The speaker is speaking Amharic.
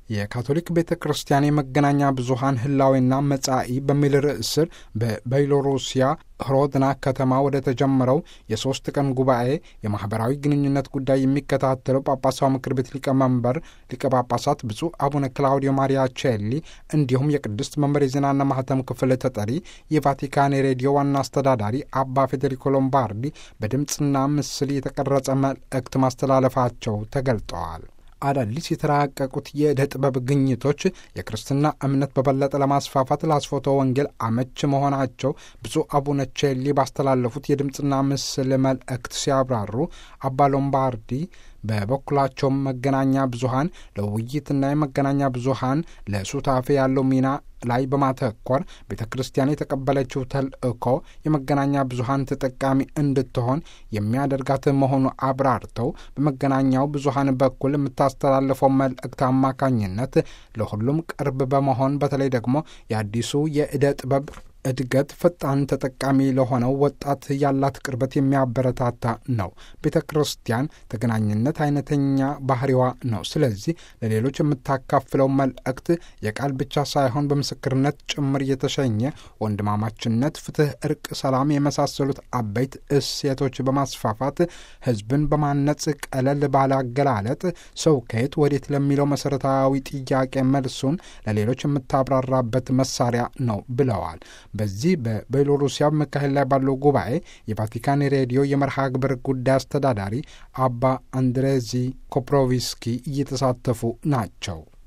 የካቶሊክ ቤተ ክርስቲያን የመገናኛ ብዙኃን ህላዌና መጻኢ በሚል ርዕስ ስር በቤሎሩሲያ ህሮድና ከተማ ወደ ተጀመረው የሶስት ቀን ጉባኤ የማኅበራዊ ግንኙነት ጉዳይ የሚከታተለው ጳጳሳዊ ምክር ቤት ሊቀመንበር ሊቀ ጳጳሳት ብፁዕ አቡነ ክላውዲዮ ማሪያ ቼሊ እንዲሁም የቅድስት መንበር የዜናና ማህተም ክፍል ተጠሪ የቫቲካን ሬዲዮ ዋና አስተዳዳሪ አባ ፌዴሪኮ ሎምባርዲ በድምፅና ምስል የተቀረጸ መልእክት ማስተላለፋቸው ተገልጠዋል። አዳዲስ የተራቀቁት የዕደ ጥበብ ግኝቶች የክርስትና እምነት በበለጠ ለማስፋፋት ለአስፎቶ ወንጌል አመች መሆናቸው ብፁዕ አቡነ ቼሊ ባስተላለፉት የድምፅና ምስል መልእክት ሲያብራሩ አባ ሎምባርዲ በበኩላቸው መገናኛ ብዙኃን ለውይይትና የመገናኛ ብዙኃን ለሱታፌ ያለው ሚና ላይ በማተኮር ቤተ ክርስቲያን የተቀበለችው ተልእኮ የመገናኛ ብዙኃን ተጠቃሚ እንድትሆን የሚያደርጋት መሆኑ አብራርተው በመገናኛው ብዙኃን በኩል የምታስተላልፈው መልእክት አማካኝነት ለሁሉም ቅርብ በመሆን በተለይ ደግሞ የአዲሱ የዕደ ጥበብ እድገት ፈጣን ተጠቃሚ ለሆነው ወጣት ያላት ቅርበት የሚያበረታታ ነው። ቤተ ክርስቲያን ተገናኝነት አይነተኛ ባህሪዋ ነው። ስለዚህ ለሌሎች የምታካፍለው መልእክት የቃል ብቻ ሳይሆን በምስክርነት ጭምር የተሸኘ ወንድማማችነት፣ ፍትህ፣ እርቅ፣ ሰላም የመሳሰሉት አበይት እሴቶች በማስፋፋት ሕዝብን በማነጽ ቀለል ባለ አገላለጥ ሰው ከየት ወዴት ለሚለው መሰረታዊ ጥያቄ መልሱን ለሌሎች የምታብራራበት መሳሪያ ነው ብለዋል። በዚህ በቤሎሩሲያ መካሄድ ላይ ባለው ጉባኤ የቫቲካን ሬዲዮ የመርሃ ግብር ጉዳይ አስተዳዳሪ አባ አንድሬዚ ኮፕሮቪስኪ እየተሳተፉ ናቸው።